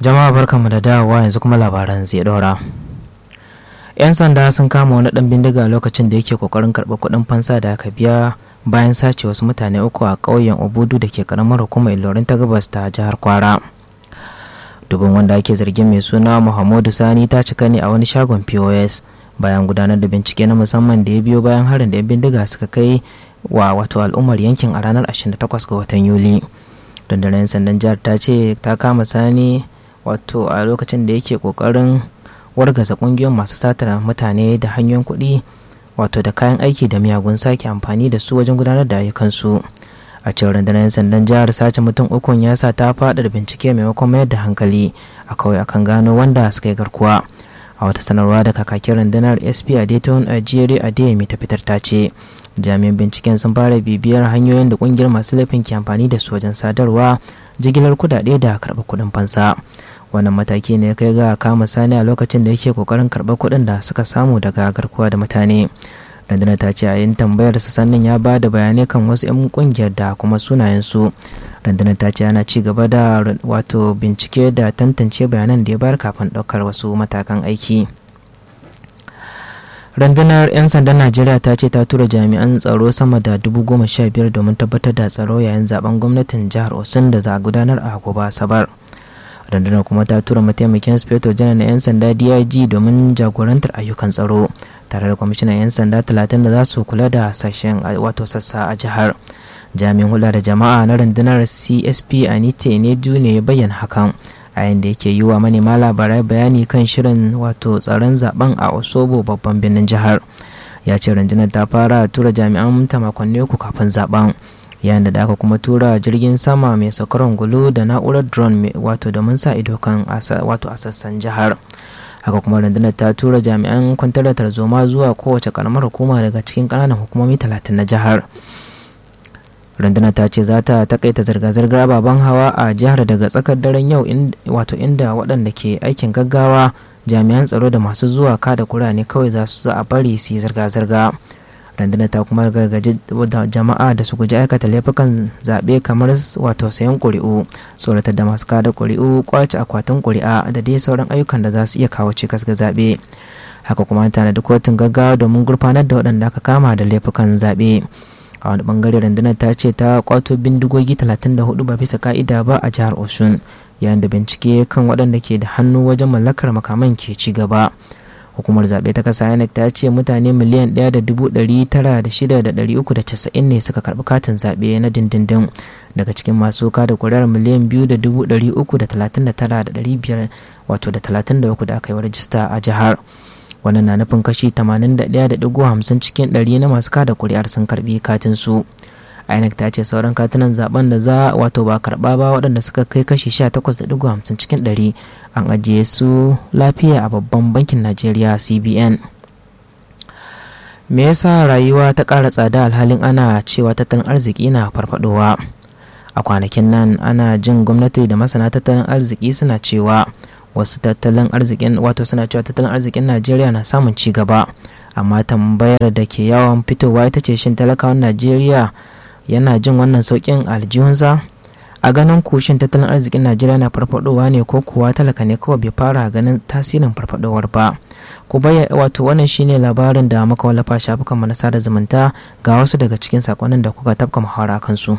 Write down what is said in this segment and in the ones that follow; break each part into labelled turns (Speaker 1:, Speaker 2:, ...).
Speaker 1: jama'a barkanmu da dawowa yanzu kuma labaran zai dora yan sanda sun kama wani dan bindiga lokacin da yake kokarin karɓar kuɗin fansa da aka biya bayan sace wasu mutane uku a ƙauyen obudu da ke karamar hukumar ilorin ta gabas ta jihar kwara dubin wanda ake zargin mai suna muhammadu sani ta cika ne a wani shagon pos bayan gudanar da bincike na musamman da ya biyo bayan harin da 'yan bindiga suka kai wa wato al'ummar yankin a ranar 28 ga watan yuli rundunar 'yan sandan jihar ta ce ta kama sani wato a lokacin da yake kokarin wargaza kungiyoyin masu satar mutane da hanyoyin kuɗi wato da kayan aiki da miyagun sake amfani da su wajen gudanar da ayyukansu a cewar rundunar 'yan sandan jihar sace mutum ukun ya sa ta faɗa bincike maimakon mayar da hankali a kawai akan gano wanda suka yi garkuwa a wata sanarwa da kakakin rundunar sp a dayton a jere a ta fitar ta ce jami'an binciken sun fara bibiyar hanyoyin da kungiyar masu laifin ke amfani da su wajen sadarwa jigilar kudade da karɓar kuɗin fansa wannan mataki ne kai ga kama sani a lokacin da yake kokarin karɓar kuɗin da suka samu daga garkuwa da mutane rundunar ta ce a yin tambayar sa sannan ya ba da bayanai kan wasu 'yan kungiyar da kuma sunayensu rundunar ta ce ana ci gaba da wato bincike da tantance bayanan da ya bayar kafin ɗaukar wasu matakan aiki rundunar 'yan sandan najeriya ta ce ta tura jami'an tsaro sama da dubu goma sha biyar domin tabbatar da tsaro yayin zaben gwamnatin jihar osun da za a gudanar a gobe asabar rundunar kuma ta tura mataimakin speto janar na 'yan sanda dig domin jagorantar ayyukan tsaro tare da kwamishinan 'yan sanda talatin da za su kula da sashen wato sassa a jihar jami'in hula da jama'a na rundunar csp anite ne ne ya bayyana hakan a yayin da yake yi wa manema labarai bayani kan shirin wato tsaron zaben a osobo babban birnin jihar ya ce rundunar ta fara tura jami'an ta makonni uku kafin zaben yayin da aka kuma tura jirgin sama mai saukar gulu da na'urar drone wato domin sa ido kan wato a sassan jihar haka kuma rundunar ta tura jami'an kwantar da tarzoma zuwa kowace karamar hukuma daga cikin kananan hukumomi talatin na jihar rundunar ta ce za ta takaita zirga-zirgar ababen hawa a jihar daga tsakar daren yau wato inda waɗanda ke aikin gaggawa jami'an tsaro da masu zuwa kada kura ne kawai za su a bari su yi zirga-zirga rundunar ta kuma gargaji jama'a da su guji aikata laifukan zaɓe kamar wato sayan ƙuri'u tsoratar da masu kada ƙuri'u kwace akwatin ƙuri'a da dai sauran ayyukan da za su iya kawo cikas ga zaɓe haka kuma tanadi kotun gaggawa domin gurfanar da waɗanda aka kama da laifukan zaɓe a wani bangare rundunar ta ce ta kwato bindigogi 34 ba bisa ka'ida ba a jihar osun yayin da bincike kan waɗanda ke da hannu wajen mallakar makaman ke ci gaba hukumar zaɓe ta kasa inec ta ce mutane miliyan 1,906,390 ne suka karɓi katin zaɓe na dindindin daga cikin masu kada kuri'ar miliyan 2,339,500 wato da 33 da aka yi wa rajista a jihar wannan na nufin kashi 81.50 cikin 100 na masu kada kuri'ar sun karbi katin su inec ta ce sauran katunan zaben da za wato ba karba ba waɗanda suka kai kashi 18.50 cikin 100 an ajiye su lafiya a babban bankin najeriya cbn me yasa rayuwa ta ƙara tsada alhalin ana cewa tattalin arziki na farfadowa a kwanakin nan ana jin gwamnati da masana tattalin arziki suna cewa wasu tattalin arzikin wato suna cewa tattalin arzikin najeriya na samun ci gaba amma tambayar da ke yawan fitowa ita ce shin talakawan najeriya yana jin wannan sauƙin aljihunsa a ganin kushin tattalin arzikin najeriya na farfadowa ne ko kuwa talaka ne kawai bai fara ganin tasirin farfadowar ba ku baya wato wannan shine labarin da muka wallafa shafukan mu na sada zumunta ga wasu daga cikin sakonnin da kuka tafka muhawara kansu.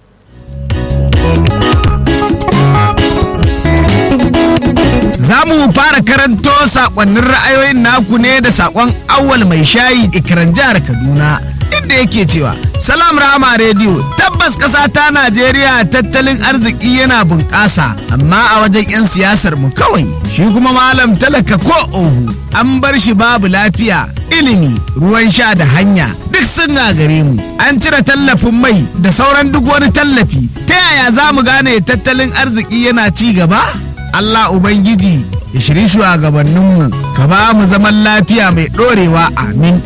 Speaker 2: Za mu fara karanto sakonnin ra'ayoyin naku ne da sakon awal mai shayi ikiran jihar Kaduna. Inda yake cewa, Salam Rama Radio, tabbas ƙasa ta Najeriya tattalin arziki yana bunƙasa, amma a wajen 'yan siyasar mu kawai, shi kuma malam talaka ko ohu, an bar shi babu lafiya, ilimi, ruwan sha da hanya, duk sun gagare mu. An cire tallafin mai da sauran duk wani tallafi, ta yaya za mu gane tattalin arziki yana ci gaba? Allah Ubangiji ya shiri shugabanninmu ka ba mu zaman lafiya mai ɗorewa amin.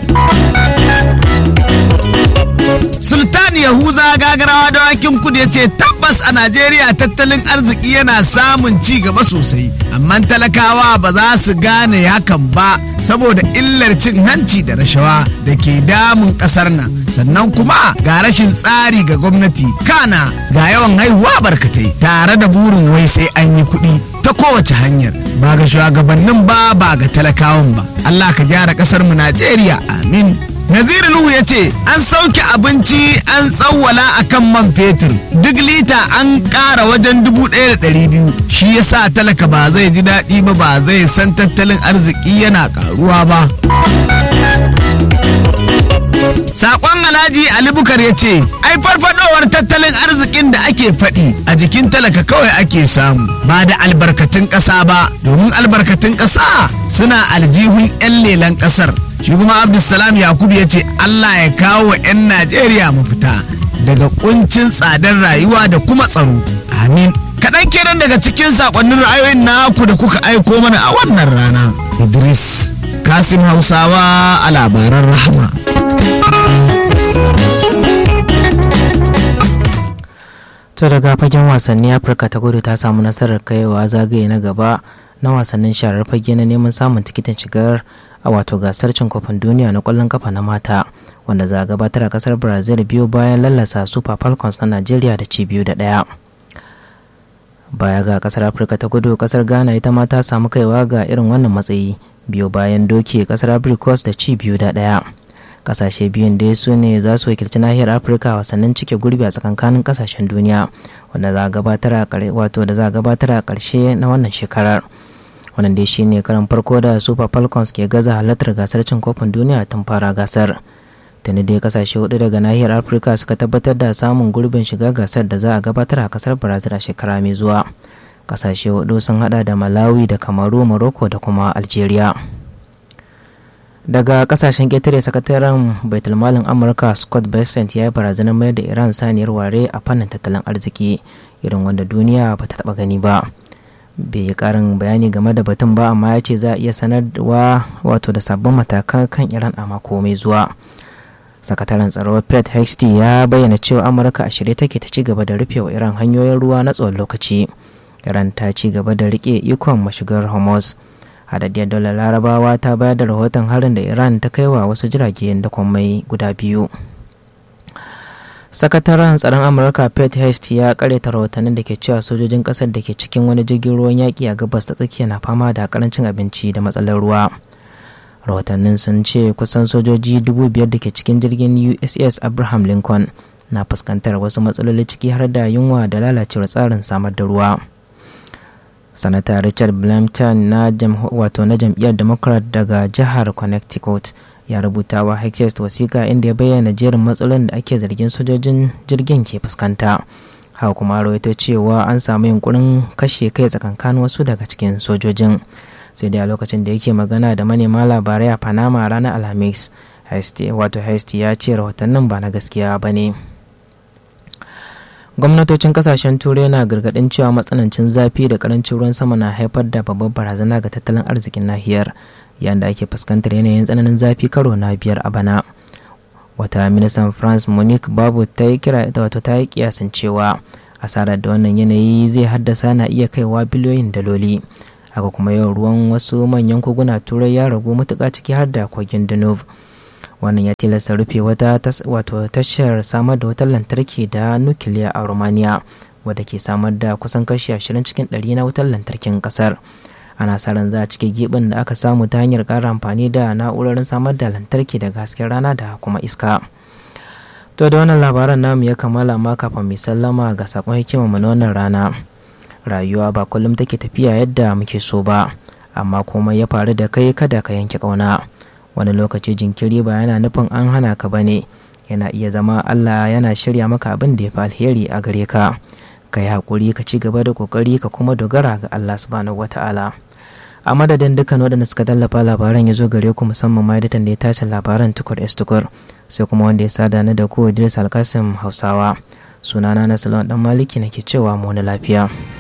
Speaker 2: Sultan Yahuza gagarawa dawakin kudu ya ce tabbas a Najeriya tattalin arziki yana samun ci gaba sosai, amma talakawa ba za su gane hakan ba saboda illar cin hanci da rashawa da ke damun ƙasar nan. Sannan kuma ga rashin tsari ga gwamnati, kana ga yawan haihuwa barkatai tare da burin wai sai an yi kuɗi. ta kowace hanyar ba ga shugabannin ba ba ga talakawan ba Allah ka gyara kasar mu Najeriya amin Naziru Nuhu ya ce an sauke abinci an tsawwala a kan man fetur duk lita an ƙara wajen dubu ɗaya da ɗari biyu shi ya sa talaka ba zai ji daɗi ba ba zai san tattalin arziki yana ƙaruwa ba. Sakon Alhaji Ali Bukar ya ce, ai farfadowar tattalin arzikin da ake faɗi a jikin talaka kawai ake samu ba da albarkatun ƙasa ba domin albarkatun ƙasa suna aljihun 'yan lelan ƙasar. Shi kuma Abdulsalam Yakubu ya ce Allah ya kawo wa 'yan Najeriya mafita daga kuncin tsadar rayuwa da kuma tsaro. Amin. Kaɗan kenan daga cikin saƙonnin ra'ayoyin naku da kuka aiko mana a wannan rana. Idris Kasim Hausawa a labaran rahama.
Speaker 1: to daga fagen wasanni afirka ta kudu ta samu nasarar kaiwa zagaye na gaba na wasannin sharar fage na neman samun tikitin shigar a wato gasar cin kofin duniya na kwallon kafa na mata wanda za a gabatar a kasar brazil biyu bayan lallasa super falcons na nigeria da ci biyu da daya baya ga kasar afirka ta kudu kasar ghana ita ma ta samu kaiwa ga irin wannan matsayi biyu bayan doke kasar abricos da ci biyu da daya kasashe biyun dai su ne za su wakilci nahiyar afirka wasannin cike gurbi a tsakankanin kasashen duniya wanda za a gabatar a wato da za a gabatar a karshe na wannan shekarar wannan dai shine karan farko da super falcons ke gaza halartar gasar cin kofin duniya tun fara gasar tuni dai kasashe hudu daga nahiyar afirka suka tabbatar da samun gurbin shiga gasar da za a gabatar a kasar brazil a shekara mai zuwa kasashe hudu sun hada da malawi da kamaru morocco da kuma algeria daga kasashen ƙetare sakataren baitulmalin amurka scott bessent ya yi barazanar mayar da iran saniyar ware a fannin tattalin arziki irin wanda duniya ba ta taba gani ba bai yi karin bayani game da batun ba amma ya ce za a iya sanarwa wato da sabbin matakan kan iran a mako mai zuwa sakataren tsaro pet hexty ya bayyana cewa amurka a shirye take ta ci gaba da rufe wa iran hanyoyin ruwa na tsawon lokaci iran ta ci gaba da rike ikon mashigar hormuz hadaddiyar daular larabawa ta bayar da rahoton harin da iran ta kai wa wasu jiragen da mai guda biyu sakataren tsaron amurka pet hest ya karyata rahotannin da ke cewa sojojin kasar da ke cikin wani jirgin ruwan yaƙi a gabas ta tsakiya na fama da karancin abinci da matsalar ruwa rahotannin sun ce kusan sojoji dubu biyar da ke cikin jirgin uss abraham lincoln na fuskantar wasu matsaloli ciki har da yunwa da lalacewar tsarin samar da ruwa sanata richard blampton na wato na jam'iyyar democrat daga jihar connecticut ya rubuta wa hexest wasiƙa inda ya bayyana jerin matsalolin da ake zargin sojojin jirgin ke fuskanta haka kuma rawaito cewa an samu yunkurin kashe kai tsakankanin wasu daga cikin sojojin sai dai a lokacin da yake magana da manema labarai a panama ranar alhamis wato hesti ya ce rahotannin ba na gaskiya ba ne gwamnatocin kasashen turai na gargadin cewa matsanancin zafi da karancin ruwan sama na haifar da babbar barazana ga tattalin arzikin nahiyar yayin da ake fuskantar yanayin tsananin zafi karo na biyar a bana wata ministan france monique babu ta yi kira wato ta yi kiyasin cewa asarar da wannan yanayi zai haddasa na iya kaiwa biliyoyin daloli haka kuma yawan ruwan wasu manyan koguna turai ya ragu matuƙa ciki har da kogin danube wannan ya tilasta rufe wata wato tashar samar da wutar lantarki da nukiliya a romania wadda ke samar da kusan kashi 20 cikin 100 na wutar lantarkin kasar ana sa ran za a cike gibin da aka samu ta hanyar ƙara amfani da na'urorin samar da lantarki daga hasken rana da kuma iska to da wannan labaran namu ya kammala ma kafin mai sallama ga sakon hikima mu na wannan rana rayuwa ba kullum take tafiya yadda muke so ba amma komai ya faru da kai kada ka yanke ƙauna wani lokaci jinkiri ba yana nufin an hana ka bane yana iya zama Allah yana shirya maka abin da ya fi alheri a gare ka ka yi haƙuri ka ci gaba da ƙoƙari ka kuma dogara ga Allah subhanahu wata'ala a madadin dukkan waɗanda suka tallafa labaran ya zo gare ku musamman ma editan da ya tace labaran tukur s tukur sai kuma wanda ya sada ni da ku Idris Alkasim Hausawa sunana na Salon dan Maliki nake cewa mu na lafiya